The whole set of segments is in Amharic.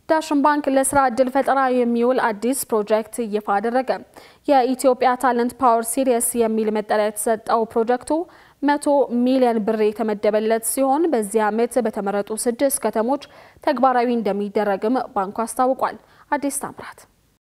ዳሽን ባንክ ለስራ ዕድል ፈጠራ የሚውል አዲስ ፕሮጀክት ይፋ አደረገ። የኢትዮጵያ ታለንት ፓወር ሲሪየስ የሚል መጠሪያ የተሰጠው ፕሮጀክቱ መቶ ሚሊዮን ብር የተመደበለት ሲሆን በዚህ ዓመት በተመረጡ ስድስት ከተሞች ተግባራዊ እንደሚደረግም ባንኩ አስታውቋል። አዲስ ታምራት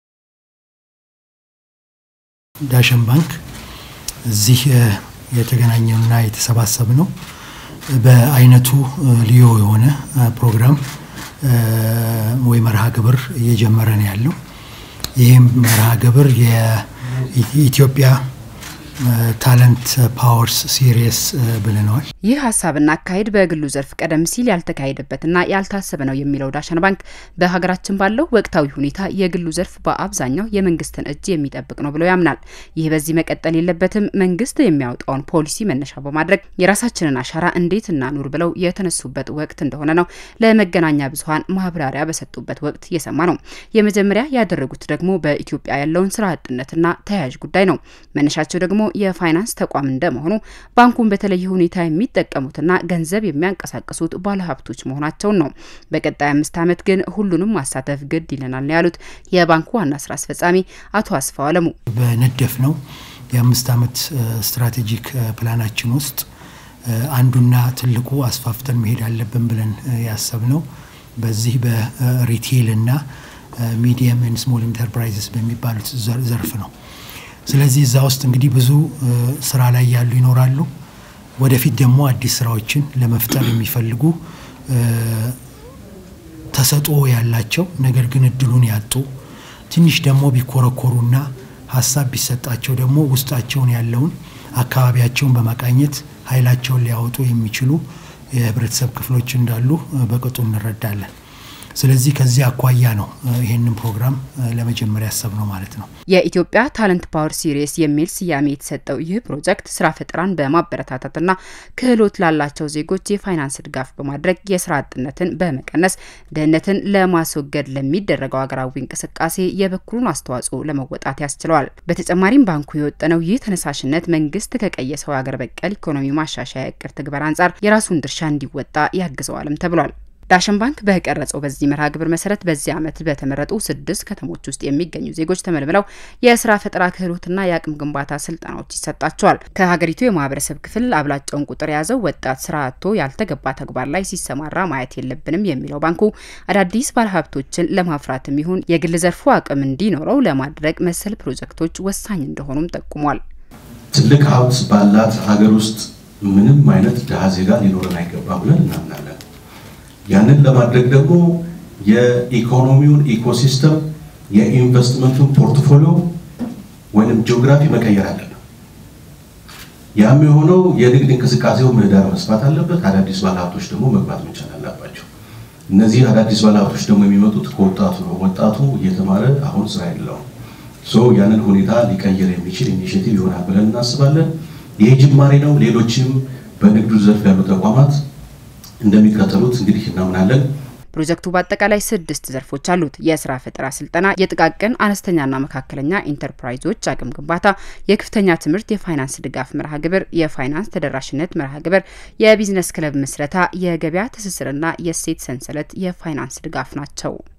ዳሽን ባንክ እዚህ የተገናኘውና የተሰባሰብ ነው በአይነቱ ልዩ የሆነ ፕሮግራም ወይ መርሃ ግብር እየጀመረ ነው ያለው። ይህም መርሃ ግብር የኢትዮጵያ ታለንት ፓወርስ ሲሪየስ ብለነዋል። ይህ ሀሳብና አካሄድ በግሉ ዘርፍ ቀደም ሲል ያልተካሄደበትና ያልታሰበ ነው የሚለው ዳሽን ባንክ በሀገራችን ባለው ወቅታዊ ሁኔታ የግሉ ዘርፍ በአብዛኛው የመንግስትን እጅ የሚጠብቅ ነው ብሎ ያምናል። ይህ በዚህ መቀጠል የለበትም፣ መንግስት የሚያወጣውን ፖሊሲ መነሻ በማድረግ የራሳችንን አሻራ እንዴት እናኑር ብለው የተነሱበት ወቅት እንደሆነ ነው ለመገናኛ ብዙኃን ማብራሪያ በሰጡበት ወቅት የሰማ ነው። የመጀመሪያ ያደረጉት ደግሞ በኢትዮጵያ ያለውን ስራ አጥነትና ተያያዥ ጉዳይ ነው። መነሻቸው ደግሞ የፋይናንስ ተቋም እንደመሆኑ ባንኩን በተለየ ሁኔታ የሚጠቀሙትና ገንዘብ የሚያንቀሳቅሱት ባለሀብቶች መሆናቸውን ነው። በቀጣይ አምስት ዓመት ግን ሁሉንም ማሳተፍ ግድ ይለናል ነው ያሉት የባንኩ ዋና ስራ አስፈጻሚ አቶ አስፋው አለሙ። በነደፍ ነው የአምስት ዓመት ስትራቴጂክ ፕላናችን ውስጥ አንዱና ትልቁ አስፋፍተን መሄድ አለብን ብለን ያሰብነው በዚህ በሪቴል እና ሚዲየም ኤንድ ስሞል ኢንተርፕራይዝስ በሚባሉት ዘርፍ ነው። ስለዚህ እዛ ውስጥ እንግዲህ ብዙ ስራ ላይ ያሉ ይኖራሉ። ወደፊት ደግሞ አዲስ ስራዎችን ለመፍጠር የሚፈልጉ ተሰጥኦ ያላቸው ነገር ግን እድሉን ያጡ ትንሽ ደግሞ ቢኮረኮሩና ሀሳብ ቢሰጣቸው ደግሞ ውስጣቸውን ያለውን አካባቢያቸውን በማቃኘት ኃይላቸውን ሊያወጡ የሚችሉ የህብረተሰብ ክፍሎች እንዳሉ በቅጡ እንረዳለን። ስለዚህ ከዚህ አኳያ ነው ይህንን ፕሮግራም ለመጀመሪያ ያሰብ ነው ማለት ነው። የኢትዮጵያ ታለንት ፓወር ሲሪየስ የሚል ስያሜ የተሰጠው ይህ ፕሮጀክት ስራ ፈጠራን በማበረታታትና ክህሎት ላላቸው ዜጎች የፋይናንስ ድጋፍ በማድረግ የስራ አጥነትን በመቀነስ ድህነትን ለማስወገድ ለሚደረገው ሀገራዊ እንቅስቃሴ የበኩሉን አስተዋጽኦ ለመወጣት ያስችለዋል። በተጨማሪም ባንኩ የወጠነው ይህ ተነሳሽነት መንግስት ከቀየሰው የሀገር በቀል ኢኮኖሚ ማሻሻያ እቅድ ትግበር አንጻር የራሱን ድርሻ እንዲወጣ ያግዘዋልም ተብሏል። ዳሽን ባንክ በቀረጸው በዚህ መርሃ ግብር መሰረት በዚህ ዓመት በተመረጡ ስድስት ከተሞች ውስጥ የሚገኙ ዜጎች ተመልምለው የስራ ፈጠራ ክህሎትና የአቅም ግንባታ ስልጠናዎች ይሰጣቸዋል። ከሀገሪቱ የማህበረሰብ ክፍል አብላጫውን ቁጥር የያዘው ወጣት ስራ አጥቶ ያልተገባ ተግባር ላይ ሲሰማራ ማየት የለብንም የሚለው ባንኩ አዳዲስ ባለሀብቶችን ለማፍራትም ይሁን የግል ዘርፉ አቅም እንዲኖረው ለማድረግ መሰል ፕሮጀክቶች ወሳኝ እንደሆኑም ጠቁሟል። ትልቅ ሀብት ባላት ሀገር ውስጥ ምንም አይነት ድሃ ዜጋ ሊኖረን አይገባ ብለን እናምናለን። ያንን ለማድረግ ደግሞ የኢኮኖሚውን ኢኮሲስተም የኢንቨስትመንቱን ፖርትፎሊዮ ወይም ጂኦግራፊ መቀየር አለብን። ያም የሆነው የንግድ እንቅስቃሴው ምህዳር መስፋት አለበት። አዳዲስ ባለሀብቶች ደግሞ መግባት መቻል አለባቸው። እነዚህ አዳዲስ ባለሀብቶች ደግሞ የሚመጡት ከወጣቱ ነው። ወጣቱ እየተማረ አሁን ስራ የለውም። ሶ ያንን ሁኔታ ሊቀይር የሚችል ኢኒሽቲቭ ይሆናል ብለን እናስባለን። ይህ ጅማሬ ነው። ሌሎችም በንግዱ ዘርፍ ያሉ ተቋማት እንደሚከተሉት እንግዲህ እናምናለን። ፕሮጀክቱ በአጠቃላይ ስድስት ዘርፎች አሉት። የስራ ፈጠራ ስልጠና፣ የጥቃቅን አነስተኛና መካከለኛ ኢንተርፕራይዞች አቅም ግንባታ፣ የከፍተኛ ትምህርት የፋይናንስ ድጋፍ መርሃ ግብር፣ የፋይናንስ ተደራሽነት መርሃ ግብር፣ የቢዝነስ ክለብ ምስረታ፣ የገበያ ትስስርና የእሴት ሰንሰለት የፋይናንስ ድጋፍ ናቸው።